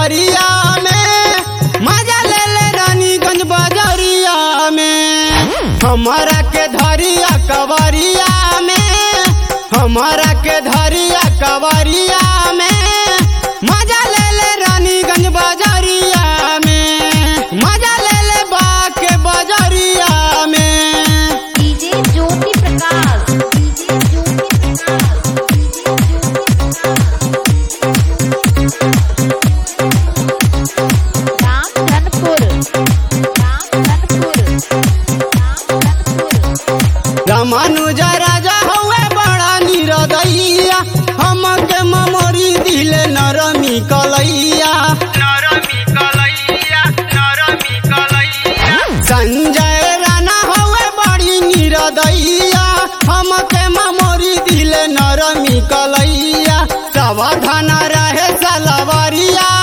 कवरिया में मजा ले ले रानीगंज बजरिया में हमारा के धरिया कवरिया में हमारा के धरिया कवरिया में मजा ले ले रानीगंज बजरिया में मजा ले ले बा के बजरिया में DJ Jyoti Prakash DJ Jyoti Prakash DJ Ramdhanpur Ramdhanpur Ramdhanpur रामानुजा राजा हुए बड़ा निरदैया हमके ममोरी दिले नरमी कलैया संजय राणा हुए बड़ी निरदैया हमके ममोरी दिले नरमी कलैया सावधान रहे सलवरिया